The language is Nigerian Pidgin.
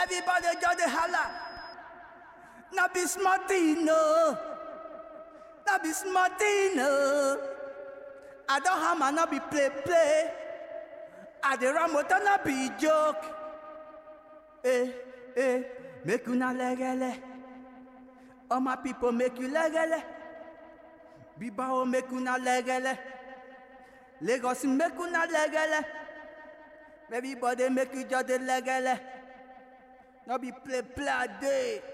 Everybody just dey holla. Na be small thing no. Na be small thing no. I don hammer no be play play. I dey run motor no be joke. Eh eh make una legele. All my people make you legele. Bibao make una legele. Lagos make una legele. Everybody make you just dey legele. No be play play a day.